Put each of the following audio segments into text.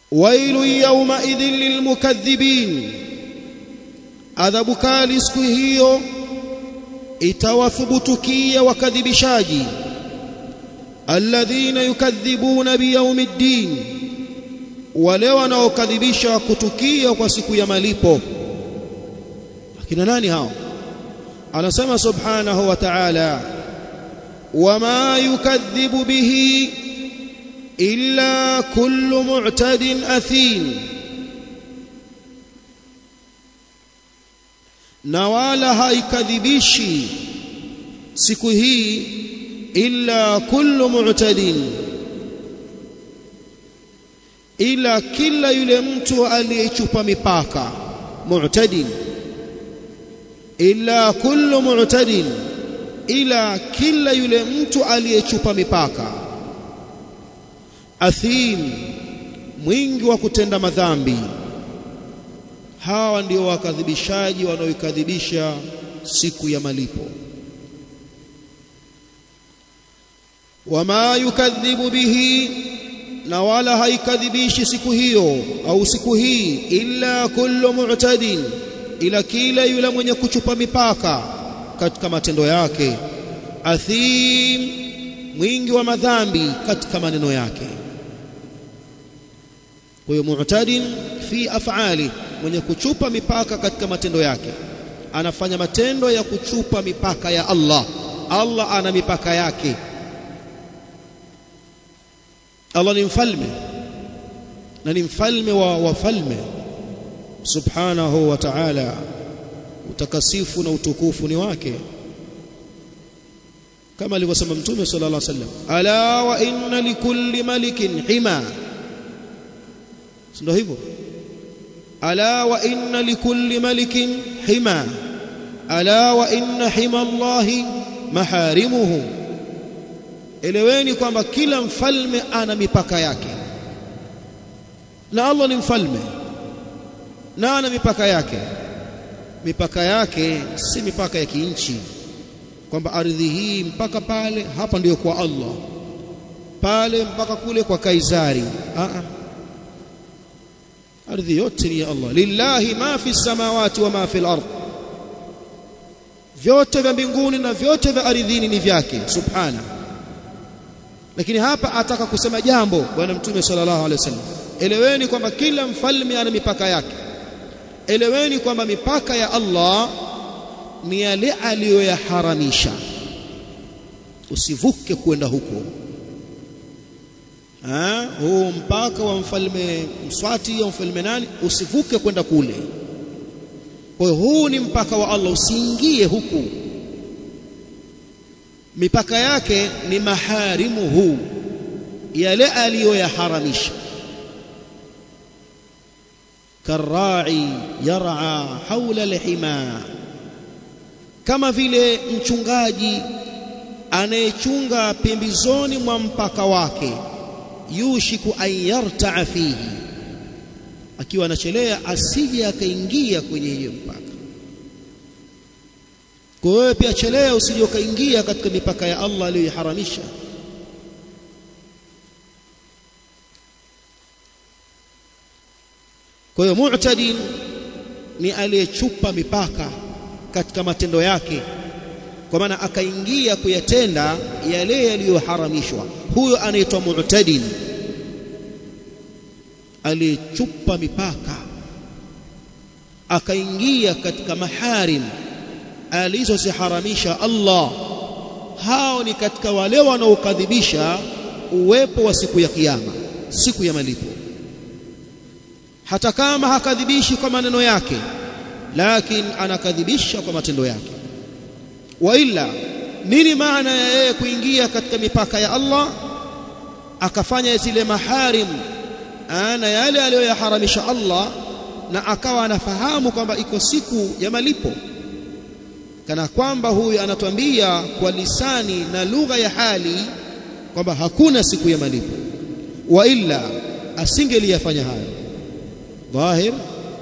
wailu yawma idhin lilmukaththibin adhabu kali siku hiyo itawathubutukia wakadhibishaji alladhina yukadhibuna biyaumiddin wale wanaokadhibisha kutukia kwa siku ya malipo akina nani hao anasema subhanahu wa ta'ala wama yukadhibu bihi illa kullu mu'tadin athim na wala haikadhibishi siku hii illa kullu mu'tadin ila kila yule mtu aliyechupa mipaka mu'tadin illa kullu mu'tadin ila kila yule mtu aliyechupa mipaka athim mwingi wa kutenda madhambi hawa ndio wakadhibishaji wanaoikadhibisha siku ya malipo wama yukadhibu bihi na wala haikadhibishi siku hiyo au siku hii illa kullu mu'tadin ila kila yule mwenye kuchupa mipaka katika matendo yake athim mwingi wa madhambi katika maneno yake kwa hiyo mu'tadin fi af'ali mwenye kuchupa mipaka katika matendo yake anafanya matendo ya kuchupa mipaka ya Allah Allah ana mipaka yake Allah ni mfalme na ni mfalme wa wafalme subhanahu wa ta'ala utakasifu na utukufu ni wake kama alivyosema mtume sallallahu alaihi wasallam ala wa inna likulli malikin hima ndio hivyo ala wa inna likulli malikin hima ala wa inna hima Allahi maharimuhu eleweni kwamba kila mfalme ana mipaka yake na Allah ni mfalme na ana mipaka yake mipaka yake si mipaka ya kinchi kwamba ardhi hii mpaka pale hapa ndiyo kwa Allah pale mpaka kule kwa Kaisari a a ardhi yote ni ya Allah lillahi ma fi samawati wa ma fi al-ard vyote vya mbinguni na vyote vya ardhini ni vyake subhana lakini hapa ataka kusema jambo bwana mtume sallallahu alaihi wasallam eleweni kwamba kila mfalme ana mipaka yake eleweni kwamba mipaka ya Allah ni yale aliyoyaharamisha usivuke kwenda huko ah huu mpaka wa mfalme Mswati au mfalme nani usivuke kwenda kule kwa hiyo huu ni mpaka wa Allah usiingie huku mipaka yake ni maharimuhu yale aliyoyaharamisha karai yar'a haula alhima kama vile mchungaji anayechunga pembezoni mwa mpaka wake yushiku an yarta'a fihi akiwa anachelea asije akaingia kwenye hiyo mpaka kwa hiyo pia chelea usije ukaingia katika mipaka ya Allah aliyoharamisha kwa hiyo mu'tadin ni aliyechupa mipaka katika matendo yake kwa maana akaingia kuyatenda yale yaliyoharamishwa huyo anaitwa mu'tadin aliyechupa mipaka akaingia katika maharim alizoziharamisha Allah hao ni katika wale wanaokadhibisha uwepo wa siku ya kiyama siku ya malipo hata kama hakadhibishi kwa maneno yake lakini anakadhibisha kwa matendo yake wa illa nini maana ya yeye kuingia katika mipaka ya Allah akafanya zile maharim na yale aliyoyaharamisha Allah na akawa anafahamu kwamba iko siku ya malipo kana kwamba huyu anatuambia kwa lisani na lugha ya hali kwamba hakuna siku ya malipo wa illa asingeliyafanya hayo dhahir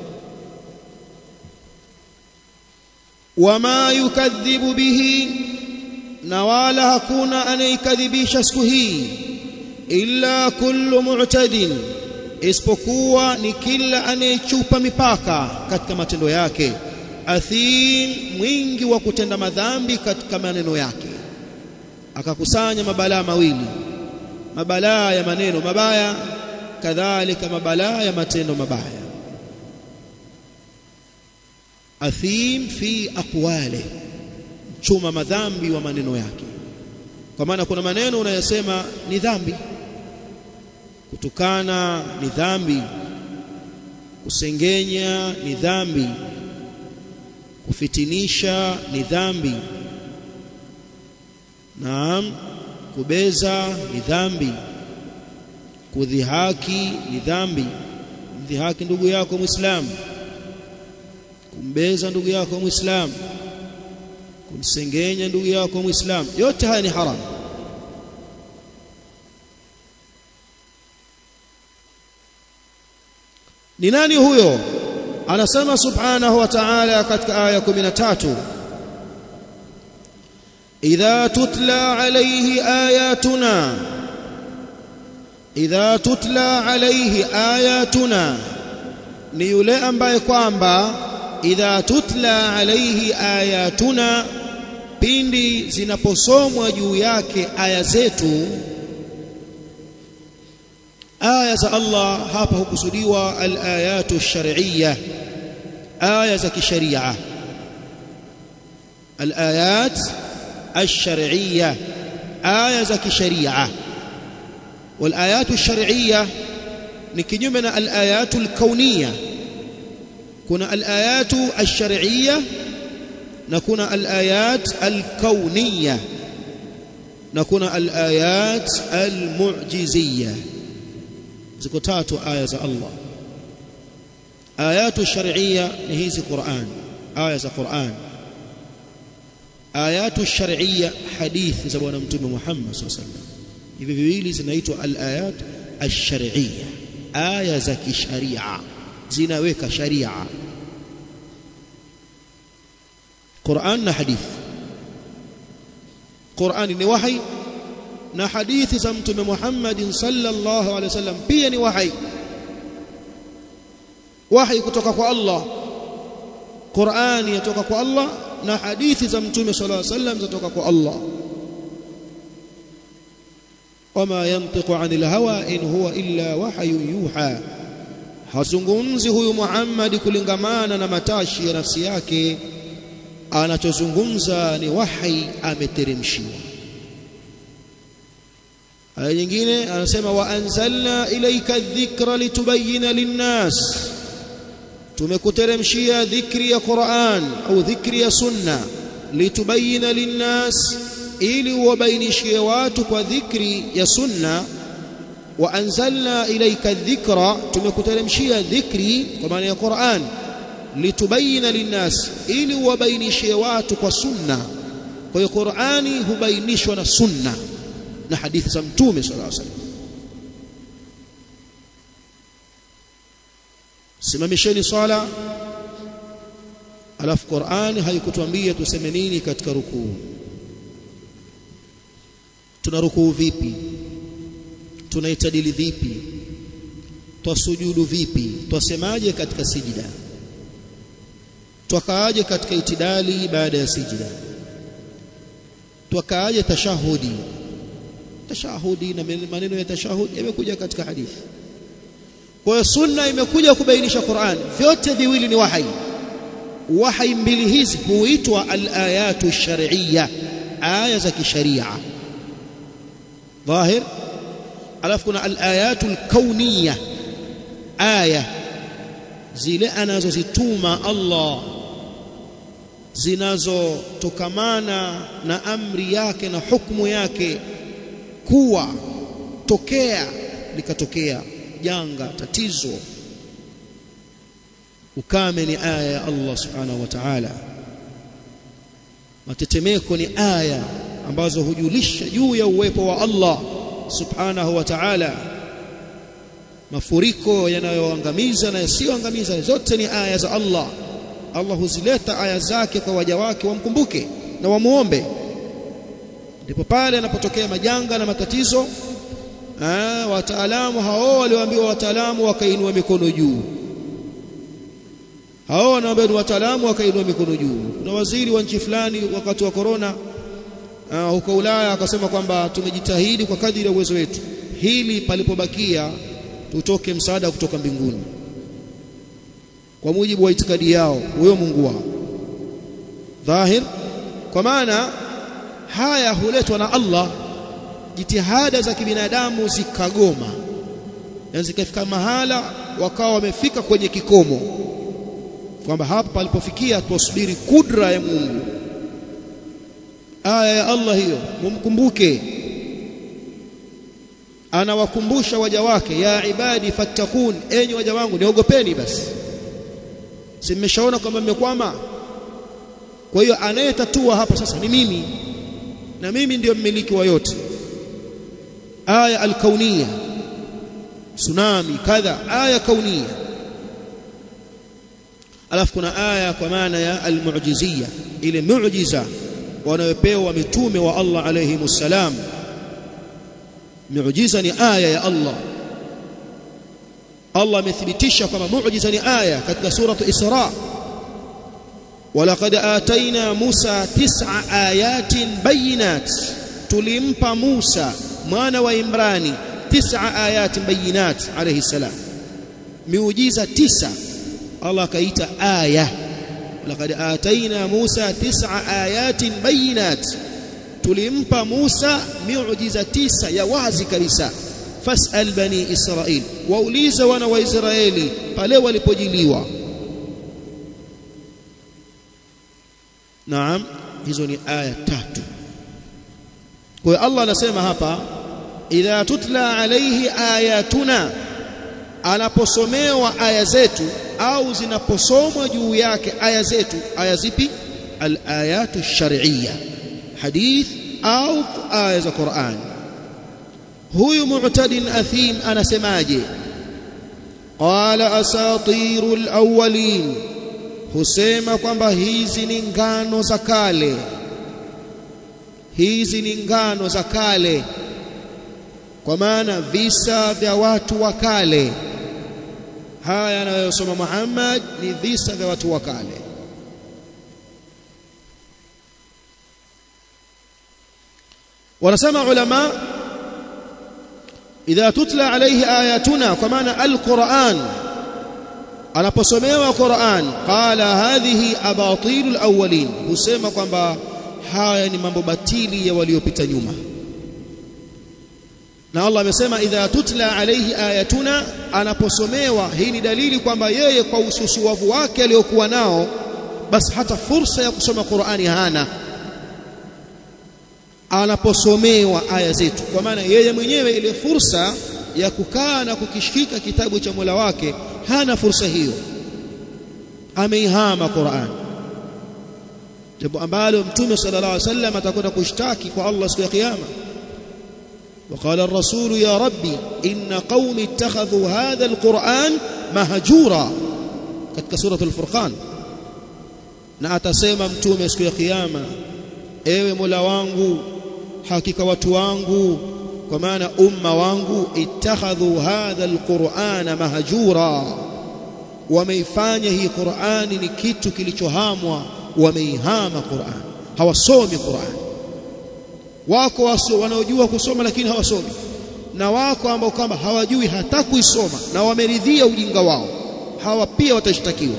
wama yukadhibu bihi na wala hakuna anayekadhibisha siku hii illa kullu mu'tadin isipokuwa ni kila anayechupa mipaka katika matendo yake athim mwingi wa kutenda madhambi katika maneno yake akakusanya mabalaa mawili mabalaa ya maneno mabaya kadhalika mabalaa ya matendo mabaya athim fi aqwali chuma madhambi wa maneno yake kwa maana kuna maneno unayosema ni dhambi kutukana ni dhambi kusengenya ni dhambi kufitinisha ni dhambi naam kubeza ni dhambi kudhihaki ni dhambi mdhihaki ndugu yako muislamu kumbeza ndugu yako muislamu kumsengenya ndugu yako muislamu yote haya ni haramu ni nani huyo anasema subhanahu wa ta'ala katika aya 13 idha tutla alayhi ayatuna idha tutla alayhi ayatuna ni yule ambaye kwamba idha tutla alayhi ayatuna pindi zinaposomwa juu yake aya zetu aya za Allah hapa hukusudiwa al-ayatu ash-shar'iyyah aya za kisharia al-ayat ash-shar'iyyah aya za kisharia wal-ayatu ash-shar'iyyah ni kinyume na al-ayatu al-kauniyah kuna al-ayatu ash-shar'iyyah na kuna al-ayat al-kauniyah na kuna al-ayat al-mu'jiziyah ziko tatu aya za Allah ayatu shar'iyya ni hizi Qur'an aya za Qur'an ayatu shar'iyya hadithi za bwana mtume Muhammad sallallahu alaihi wasallam hivi viwili zinaitwa al-ayat ash-shar'iyya aya za kisharia zinaweka sharia Qur'an na hadithi Qur'an ni wahi na hadithi za mtume Muhammad sallallahu alaihi wasallam pia ni wahi wahi kutoka kwa Allah Qur'ani yatoka kwa Allah na hadithi za mtume sallallahu alaihi wasallam zatoka kwa Allah wama yantiqu anil hawa in huwa illa wahyu yuha hazungumzi huyu Muhammad kulingamana na matashi ya nafsi yake anachozungumza ni wahi ameteremshiwa aya nyingine anasema wa anzalna ilayka dhikra litubayyana linnas tumekuteremshia dhikri ya Qur'an au dhikri ya sunna litubayyana linnas ili uwabainishie watu kwa dhikri ya sunna wa anzalna ilayka dhikra tumekuteremshia dhikri kwa maana ya Qur'an litubayyana linnas ili uwabainishie watu kwa sunna kwa hiyo Qur'ani hubainishwa na sunna na hadithi za mtume sallallahu alaihi wasallam simamisheni swala alafu Qur'an haikutuambia tuseme nini katika rukuu tuna rukuu vipi tunaitadili vipi twasujudu vipi twasemaje katika sijida twakaaje katika itidali baada ya sijida twakaaje tashahudi tashahudi na maneno ya tashahudi yamekuja katika hadithi kwa hiyo sunna imekuja kubainisha Qur'an vyote viwili ni wahi wahi mbili hizi huitwa al-ayatu shar'iyya aya za kisharia dhahir alafu kuna al-ayatu al-kauniyya aya zile anazozituma Allah zinazotokamana na amri yake na hukumu yake kuwa tokea likatokea janga tatizo ukame ni aya ya Allah subhanahu wa ta'ala matetemeko ni aya ambazo hujulisha juu ya uwepo wa Allah subhanahu wa ta'ala mafuriko yanayoangamiza na yasiyoangamiza zote ni aya za Allah Allah huzileta aya zake kwa waja wake wamkumbuke na wamuombe ndipo pale anapotokea majanga na matatizo eh wataalamu hao walioambiwa wataalamu wakainua mikono juu hao wanaambia ni wataalamu wakainua mikono juu kuna waziri wa nchi fulani wakati wa corona uh, huko Ulaya akasema kwamba tumejitahidi kwa kadiri ya uwezo wetu hili palipobakia tutoke msaada kutoka mbinguni kwa mujibu wa itikadi yao huyo Mungu wao dhahir kwa maana haya huletwa na Allah jitihada za kibinadamu zikagoma na zikafika mahala wakawa wamefika kwenye kikomo kwamba hapa palipofikia tusubiri kudra ya Mungu aya ya Allah hiyo mumkumbuke anawakumbusha waja wake ya ibadi fattakun enyi waja wangu niogopeni basi si mmeshaona kwamba mmekwama kwa hiyo anayetatua hapa sasa ni mimi na mimi ndiyo mmiliki wa yote aya alkaunia tsunami kadha aya kaunia alafu kuna aya kwa maana ya almu'jizia ile muujiza wanayopewa mitume wa Allah alayhimus salam muujiza ni aya ya Allah Allah amethibitisha kwamba muujiza ni aya katika suratu Isra ولقد آتينا موسى تسع آيات بينات tulimpa Musa mwana wa Imrani tisa ayat bayinat alayhi salam miujiza tisa Allah akaita aya laqad ataina Musa tisa ayatin bayinat tulimpa Musa miujiza tisa ya wazi kabisa fasal bani Israil waulize wana wa Israeli pale walipojiliwa Naam hizo ni aya tatu kwa hiyo Allah anasema hapa idha tutla alayhi ayatuna anaposomewa aya zetu au zinaposomwa juu yake aya zetu aya zipi alayatu shar'iyya hadith au aya za Qur'an huyu mu'tadin athim anasemaje qala asatirul awwalin husema kwamba hizi ni ngano za kale hizi ni ngano za kale kwa maana visa vya watu wa kale haya anayosoma Muhammad ni visa vya watu wa kale wanasema ulama idha tutla alayhi ayatuna kwa maana alquran anaposomewa Qur'an qala hadhihi abatilul awwalin husema kwamba haya ni mambo batili ya waliopita nyuma na Allah amesema idha tutla alayhi ayatuna anaposomewa hii ni dalili kwamba yeye kwa ususuwavu wake aliyokuwa nao basi hata fursa ya kusoma Qur'ani hana anaposomewa aya zetu kwa maana yeye mwenyewe ile fursa ya kukaa na kukishika kitabu cha Mola wake hana fursa hiyo ameihama Qur'an jambo ambalo mtume sallallahu alaihi wasallam atakwenda kushtaki kwa Allah siku ya kiyama وقال الرسول يا ربي إن قومي اتخذوا هذا القرآن مهجورا katika سورة الفرقان na atasema mtume siku ya kiyama ewe Mola wangu hakika watu wangu kwa maana umma wangu ittakhadhu hadha alqur'ana mahjura wameifanya hii Qur'ani ni kitu kilichohamwa wameihama Qur'an hawasomi Qur'an wako waso wanaojua kusoma lakini hawasomi na wako ambao kwamba hawajui hata kuisoma na wameridhia ujinga wao hawa pia watashtakiwa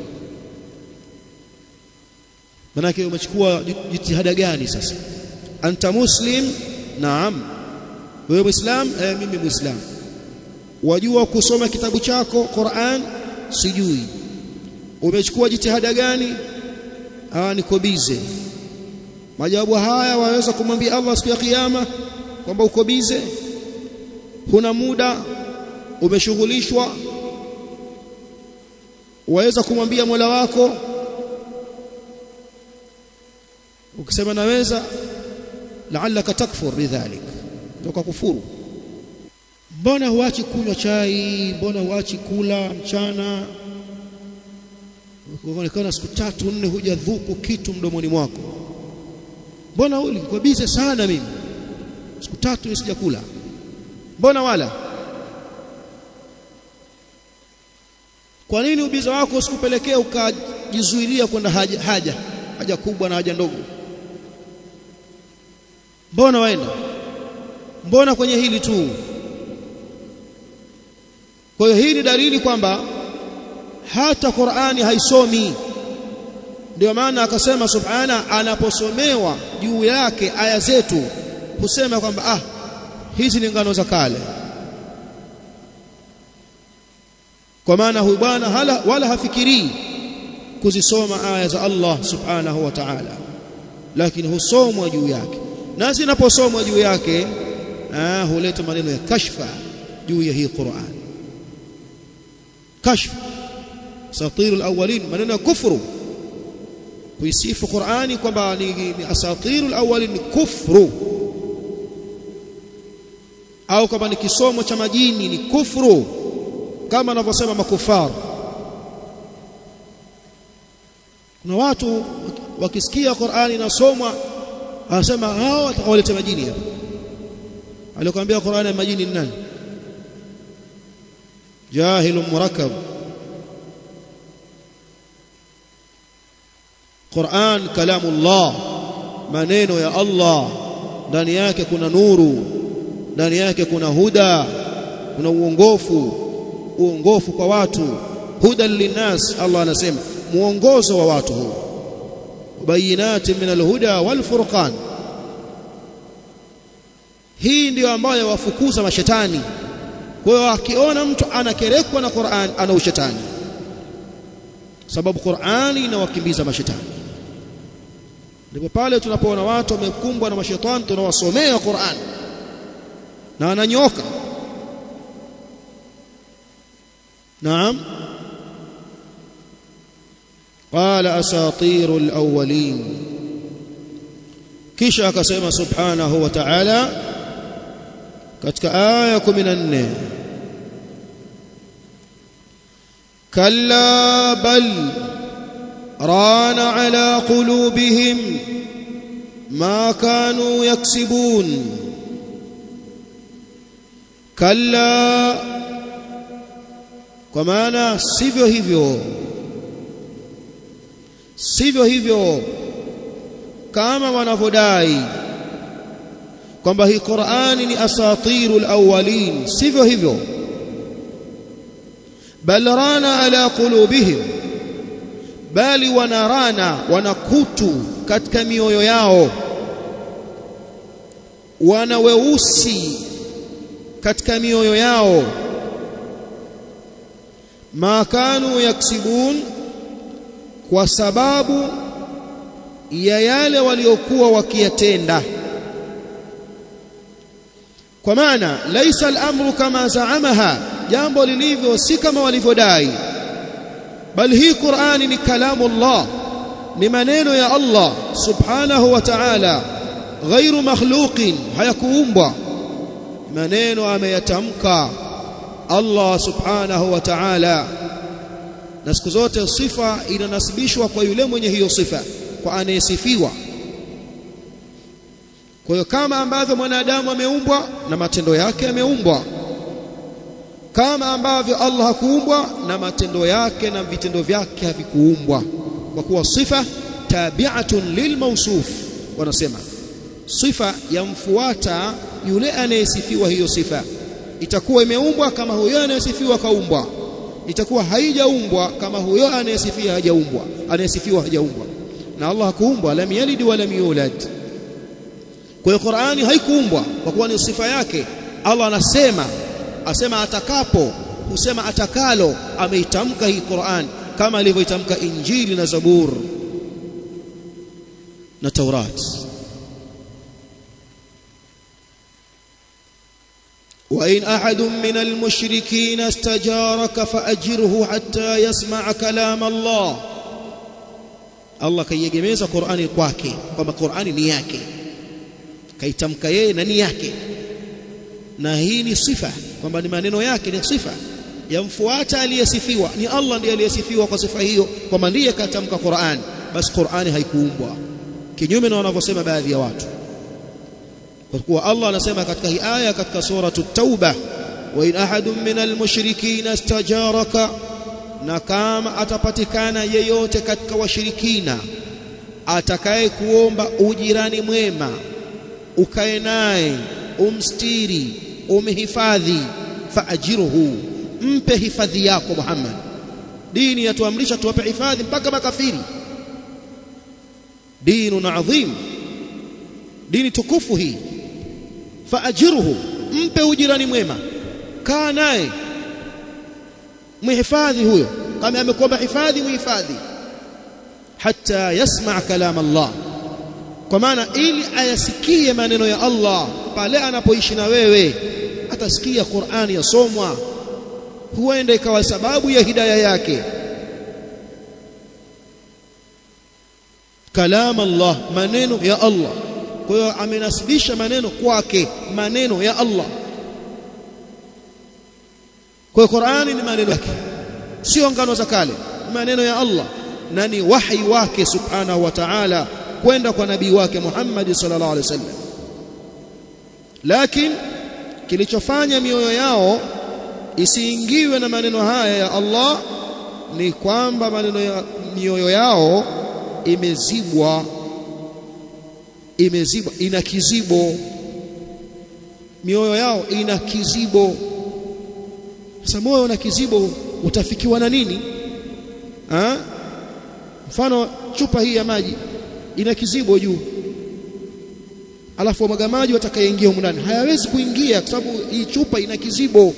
manake umechukua jitihada gani sasa anta muslim naam wewe muislam eh, mimi muislam wajua kusoma kitabu chako Qur'an sijui umechukua jitihada gani ah niko bize majawabu haya waweza kumwambia Allah siku ya kiyama kwamba uko bize huna muda umeshughulishwa waweza kumwambia Mola wako ukisema naweza la'allaka takfur bidhalik toka kufuru mbona huachi kunywa chai mbona huachi kula mchana ukaonekana siku tatu nne hujadhuku kitu mdomoni mwako mbona uli kwa bize sana mimi siku tatu sijakula mbona wala kwa nini ubiza wako usikupelekea ukajizuilia kwenda haja, haja haja kubwa na haja ndogo mbona waenda mbona kwenye hili tu kwa hiyo hii ni dalili kwamba hata Qur'ani haisomi ndio maana akasema subhana anaposomewa juu yake aya zetu husema kwamba ah hizi ni ngano za kale kwa maana huyu bwana wala hafikirii kuzisoma aya za Allah subhanahu wa ta'ala lakini husomwa juu yake na zinaposomwa juu yake ah huleta maneno ya kashfa juu ya hii Qur'an kashfa asatirul awwalin maneno ya kufuru kuisifu Qur'ani kwamba ni, ni asatirul awwalin ni kufru au kama ni kisomo cha majini ni kufru kama anavyosema makufar kuna watu wakisikia Qur'ani inasomwa anasema hao watakawaleta majini hapa alikwambia Qur'ani ya majini ni nani jahilun murakkab Qur'an kalamullah maneno ya Allah ndani yake kuna nuru ndani yake kuna huda kuna uongofu uongofu kwa watu huda linnas Allah anasema muongozo wa watu huu bayinati min alhuda walfurqan hii ndiyo ambayo wafukuza mashetani kwa hiyo akiona mtu anakerekwa na Qur'an ana ushetani sababu Qur'ani inawakimbiza mashetani ndipo pale tunapoona watu wamekumbwa na mashetani tunawasomea Qur'an na ananyoka naam قال اساطير الاولين kisha akasema subhanahu wa ta'ala katika aya 14 kalla bal rana ala qulubihim ma kanu yaksibun kalla kwa maana sivyo hivyo sivyo hivyo kama wanavyodai kwamba hii Qur'ani ni asatirul awwalin sivyo hivyo bal rana ala qulubihim bali wanarana wanakutu katika mioyo yao wana weusi katika mioyo yao ma kanu yaksibun kwa sababu ya yale waliokuwa wakiyatenda kwa maana laisa al-amru kama zaamaha jambo lilivyo si kama walivyodai bali hii Qur'ani ni kalamu Allah ni maneno ya Allah subhanahu wa ta'ala ghairu makhluqin hayakuumbwa maneno ameyatamka Allah subhanahu wa ta'ala na siku zote sifa inanasibishwa kwa yule mwenye hiyo sifa kwa anayesifiwa kwa hiyo kama ambavyo mwanadamu ameumbwa na matendo yake yameumbwa kama ambavyo Allah hakuumbwa na matendo yake na vitendo vyake havikuumbwa kwa kuwa sifa tabi'atun lilmawsuf wanasema sifa yamfuata yule anayesifiwa hiyo sifa itakuwa imeumbwa kama huyo anayesifiwa kaumbwa itakuwa haijaumbwa kama huyo anayesifia hajaumbwa anayesifiwa hajaumbwa na Allah hakuumbwa lam yalid wa lam yulad kwa hiyo Qur'ani haikuumbwa kwa kuwa ni sifa yake Allah anasema asema atakapo husema atakalo ameitamka hii Qur'an kama alivyoitamka Injili na Zabur na Taurat وإن أحد من المشركين استجارك فأجره حتى يسمع كلام الله Allah kaiegemeza Qur'ani kwake kwamba Qur'ani ni yake kaitamka yeye na ni yake na hii ni sifa kwamba ni maneno yake ni sifa yamfuata aliyesifiwa ni Allah ndiye aliyesifiwa kwa sifa hiyo kwamba ndiye katamka Qur'an basi Qur'ani haikuumbwa kinyume na wanavyosema baadhi ya watu kwa kuwa Allah anasema katika hii aya katika suratu tauba wa in ahadun minal mushrikina istajaraka na kama atapatikana yeyote katika washirikina atakaye kuomba ujirani mwema ukae naye umstiri umhifadhi faajiruhu mpe hifadhi yako Muhammad dini yatuamrisha tuwape hifadhi mpaka makafiri dinu adhim dini tukufu hii faajiruhu mpe ujirani mwema kaa naye mhifadhi huyo kama amekuomba hifadhi muhifadhi hatta yasma kalam Allah kwa maana ili ayasikie maneno ya Allah pale anapoishi na wewe atasikia Qur'ani yasomwa huenda ikawa sababu ya hidayah yake kalam Allah maneno ya Allah kwa hiyo amenasibisha maneno kwake maneno ya Allah kwa hiyo Qur'ani ni maneno yake sio ngano za kale maneno ya Allah na ni wahi wake subhanahu wa ta'ala kwenda kwa nabii wake Muhammad sallallahu alaihi wasallam lakini kilichofanya mioyo yao isiingiwe na maneno haya ya Allah ni kwamba maneno ya mioyo yao imezibwa imezibwa ina kizibo mioyo yao ina kizibo sasa moyo una kizibo utafikiwa na nini ha? mfano chupa hii ya maji ina kizibo juu alafu wamwaga maji watakayeingia huko ndani hayawezi kuingia kwa sababu hii chupa ina kizibo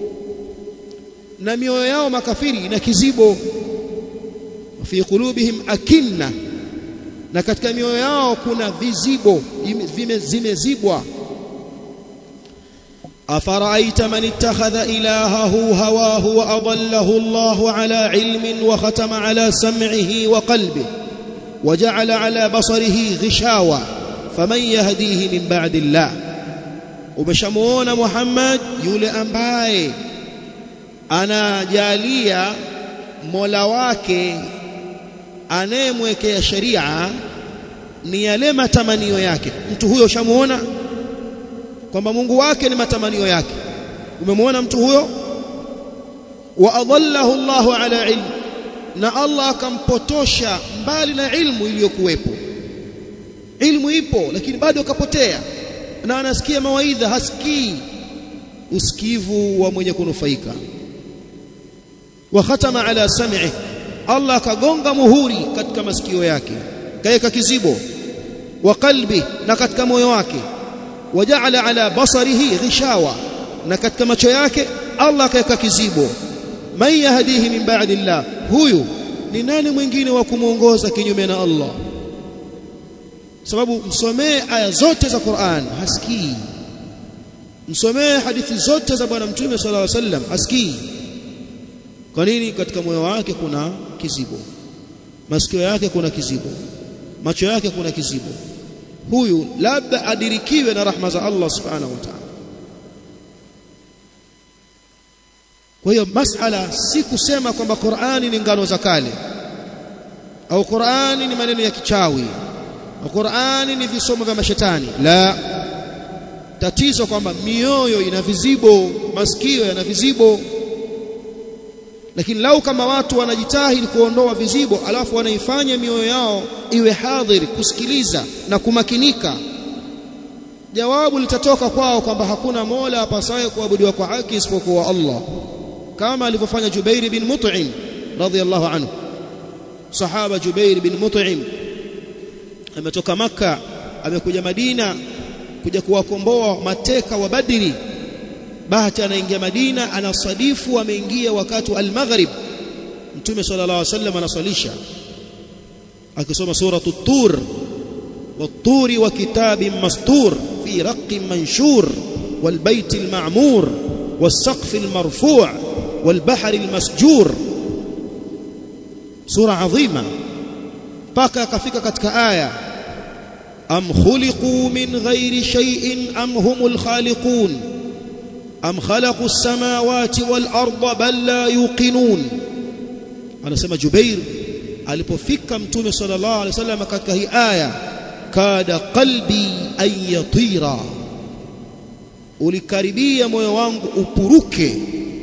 na mioyo yao makafiri ina kizibo fi qulubihim akinna na katika mioyo yao kuna vizibo zimezibwa أفرأيت من اتخذ إلهه هواه وأضله الله على علم وختم على سمعه وقلبه وجعل على بصره غشاوة فمن يهديه من بعد الله ومشمون محمد يولي أمباي أنا جالية مولواك anayemwekea sharia ni yale matamanio yake mtu huyo ushamuona kwamba Mungu wake ni matamanio yake umemwona mtu huyo wa adallahu Allahu ala ilm na Allah akampotosha mbali na ilmu iliyokuwepo ilmu ipo lakini bado akapotea na anasikia mawaidha hasikii usikivu wa mwenye kunufaika wa khatama ala sam'i Allah akagonga muhuri katika masikio yake kaeka kizibo wa qalbi na katika moyo wake waja'ala ala basarihi ghishawa na katika macho yake Allah akaweka kizibo man yahdihi min ba'di Allah huyu ni nani mwingine wa kumuongoza kinyume na Allah sababu msomee aya zote za Qur'an hasikii msomee hadithi zote za bwana mtume sallallahu alaihi wasallam hasikii kwa nini katika moyo wake kuna kizibo masikio yake kuna kizibo macho yake kuna kizibo huyu labda adirikiwe na rahma za Allah subhanahu wa ta'ala kwa hiyo masala si kusema kwamba Qur'ani ni ngano za kale au Qur'ani ni maneno ya kichawi au Qur'ani ni visomo vya mashetani la tatizo kwamba mioyo ina vizibo masikio yana vizibo lakini lau kama watu wanajitahidi kuondoa vizibo alafu wanaifanya mioyo yao iwe hadhiri kusikiliza na kumakinika jawabu litatoka kwao kwamba hakuna mola apasaye kuabudiwa kwa haki isipokuwa Allah kama alivyofanya Jubair bin Mut'im radhiyallahu anhu sahaba Jubair bin Mut'im ametoka maka amekuja Madina kuja kuwakomboa mateka wa Badri bahati anaingia Madina anasadifu ameingia wakati wa al-maghrib Mtume sallallahu alaihi wasallam anasalisha akisoma suratu tur والطور وكتاب مسطور في رق منشور والبيت المعمور والسقف المرفوع والبحر المسجور سورة عظيمة بقى كفيك كتك آية أم خلقوا من غير شيء أم هم الخالقون أم خلقوا السماوات والأرض بل لا يوقنون أنا سمى جبير alipofika mtume sallallahu alaihi wasallam katika hii aya kada qalbi an yatira ulikaribia moyo wangu upuruke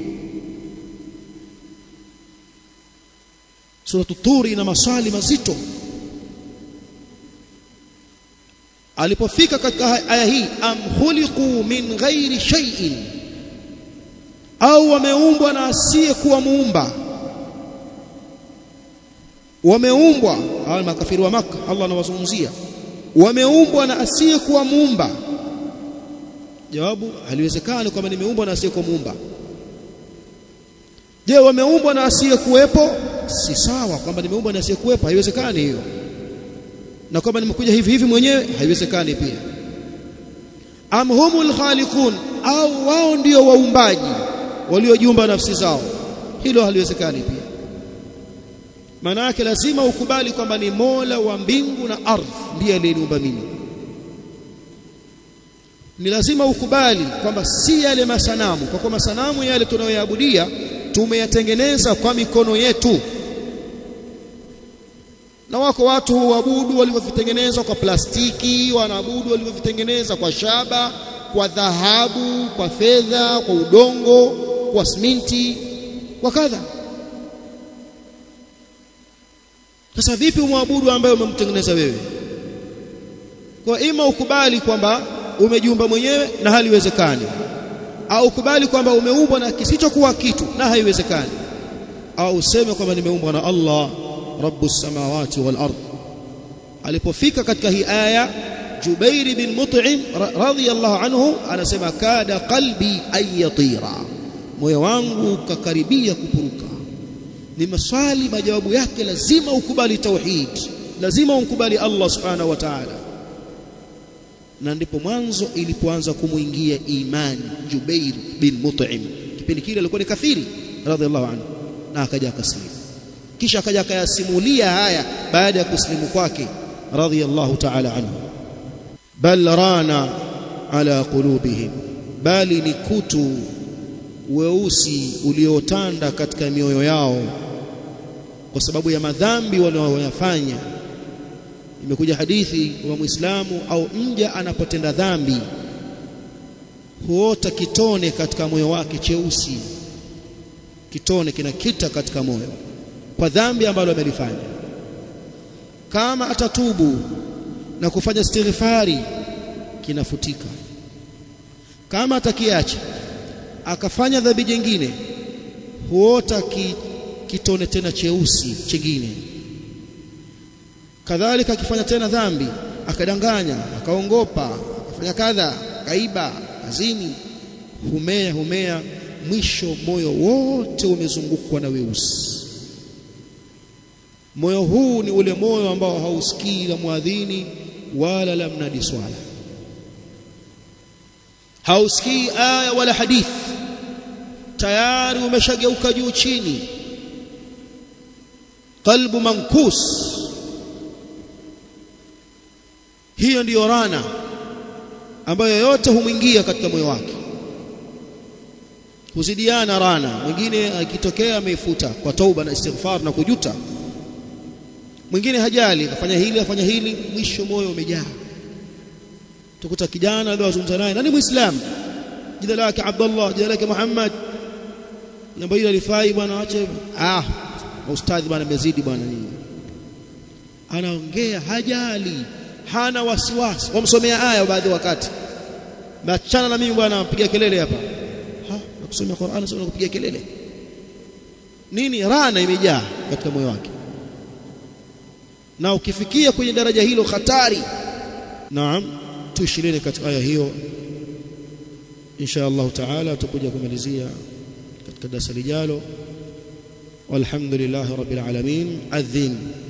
suratu turi ina maswali mazito alipofika katika aya hii am khuliqu min ghairi shay'in au wameumbwa na asiye kuwa muumba wameumbwa hawa makafiri wa maka Allah anawazungumzia wameumbwa na asiye kuwa muumba jawabu haliwezekani kwamba nimeumbwa na asiye kuwa muumba je wameumbwa na asiye kuwepo si sawa kwamba nimeumbwa na asiye kuwepo haiwezekani hiyo na kwamba nimekuja hivi hivi mwenyewe haiwezekani pia am humul khaliqun au wao ndio waumbaji waliojiumba nafsi zao hilo haliwezekani pia maana yake lazima ukubali kwamba ni Mola wa mbingu na ardhi ndiye aliyeniumba mimi ni lazima ukubali kwamba si yale masanamu kwa kuwa masanamu yale tunayoyaabudia tumeyatengeneza kwa mikono yetu na wako watu huabudu walivyovitengeneza kwa plastiki wanaabudu walivyovitengeneza kwa shaba kwa dhahabu kwa fedha kwa udongo kwa simenti kwa kadha sasa vipi umwabudu ambaye umemtengeneza wewe kwa ima ukubali kwamba umejiumba mwenyewe na haliwezekani au ukubali kwamba umeumbwa na kisichokuwa kitu na haiwezekani au useme kwamba nimeumbwa na Allah rabbus samawati wal ard alipofika katika hii aya Jubair bin Mut'im radhiyallahu anhu anasema kada qalbi ayatira moyo wangu kakaribia kupuruka ni maswali majawabu yake lazima ukubali tauhid lazima ukubali Allah subhanahu wa ta'ala na ndipo mwanzo ilipoanza kumuingia imani Jubair bin Mut'im kipindi kile alikuwa ni kafiri radhiallahu anhu na akaja akasilimu kisha akaja akayasimulia haya baada ya kusilimu kwake radhiallahu ta'ala anhu bal rana ala qulubihim bali ni kutu weusi uliotanda katika mioyo yao kwa sababu ya madhambi wanaoyafanya imekuja hadithi wa Muislamu au mja anapotenda dhambi huota kitone katika moyo wake cheusi kitone kinakita katika moyo kwa dhambi ambalo amelifanya kama atatubu na kufanya istighfari kinafutika kama atakiacha akafanya dhambi jingine huota ki, kitone tena cheusi chingine kadhalika akifanya tena dhambi akadanganya akaongopa akafanya kadha kaiba kazini humea humea mwisho moyo wote umezungukwa na weusi moyo huu ni ule moyo ambao hausikii la mwadhini wala la mnadi swala hausikii aya wala hadithi tayari umeshageuka juu chini qalbu mankus hiyo ndiyo rana ambayo yote humwingia katika moyo wake huzidiana rana mwingine akitokea ameifuta kwa tauba na istighfar na kujuta mwingine hajali akafanya hili afanya hili mwisho moyo umejaa tukuta kijana leo azungumza naye nani muislamu jina lake Abdullah jina lake Muhammad jambo hili alifai bwana ache ah ustadhi bwana amezidi bwana nini anaongea hajali hana wasiwasi wamsomea aya baadhi wakati machana na mimi bwana napiga kelele hapa ha nakusomea Qur'an sio nakupiga kelele nini rana imejaa katika moyo wake na ukifikia kwenye daraja hilo hatari naam tuishileni katika aya hiyo insha Allah taala tutakuja kumalizia katika darasa lijalo walhamdulillah rabbil alamin adhin